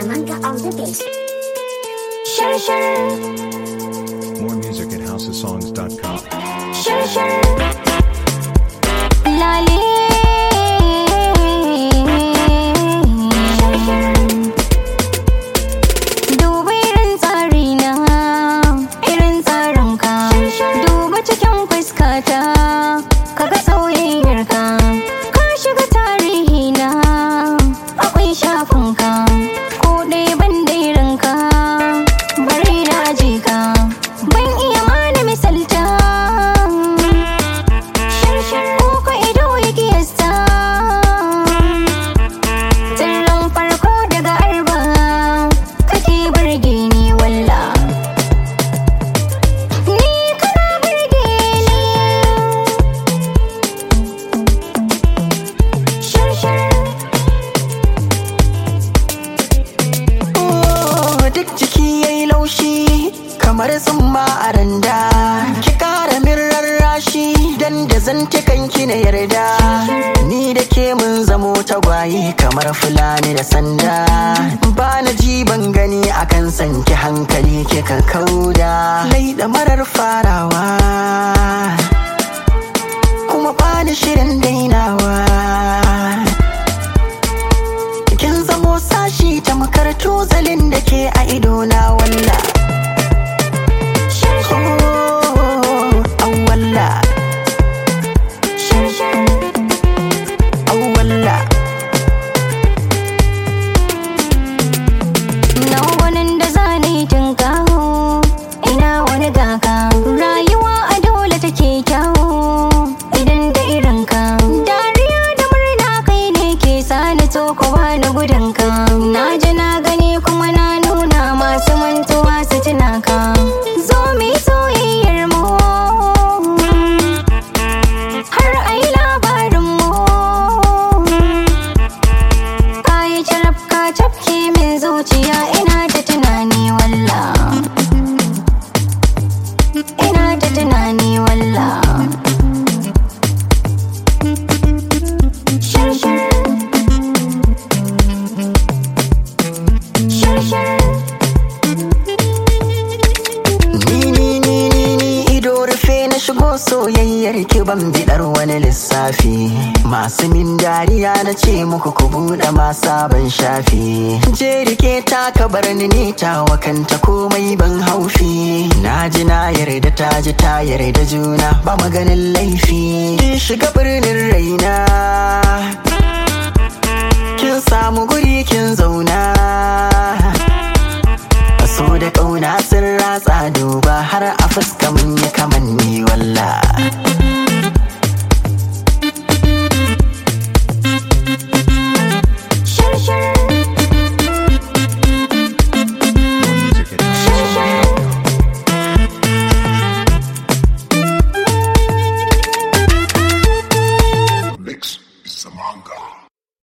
Salamanca on the beat. Share, share, More music at houseofsongs.com. share, share. Lale. Share, share. Duba irin tsari na, irin tsarin ka. Duba cikin fuskata, kaga soyayyar ka. Ka shiga tarihi na, akwai shafin ka. Ko ɗaya ban da irin ka, bari na ji ka. Ban iya mana misalta. Ko ka ido ya kiyasta. Sirrin farko daga arba kake burge ni walla. Ni kana burge ni. Shar shar. Oh, duk jiki yayi laushi kamar tsumma a randa ki kara min rarrashi dan da zantukan ki na yarda ni da ke mun zamo tagwaye kamar fulani da sanda ba na ji ban gani akan sanki hankali ke ka kauda lai da marar farawa kuma bani shirin dainawa kin zamo sashi tamkar tozalin da ke a idona walla Oh, an walla Shar shar. an walla Na wani da zane tunkaho ina wani gaka rayuwa a dole take kyawo idan da irin ka dariya da murna kai ne ke sani to kowa na gudun ka na ji na gani kuma na nuna masu mantuwa su tuna ka zo mu yi soyayyar mu har ai labarin mu Kayi caraf ka cafke min zuciya ina ta tunani walla Ina ta tunani walla Shar shar Shar shar ni ni ni ni ni ido rufe na shigo soyayyar ki ban bidar wani lissafi masu min dariya na ce muku ku buɗe ma sabon shafi je rike ta ka bar ni ni ta wakanta komai ban haufi na ji na yarda ta ji ta yarda juna ba maganin laifi kin shiga birnin raina kin samu guri kin zauna so da ƙauna sun ratsa duba har a fuska mun yi kamanni walla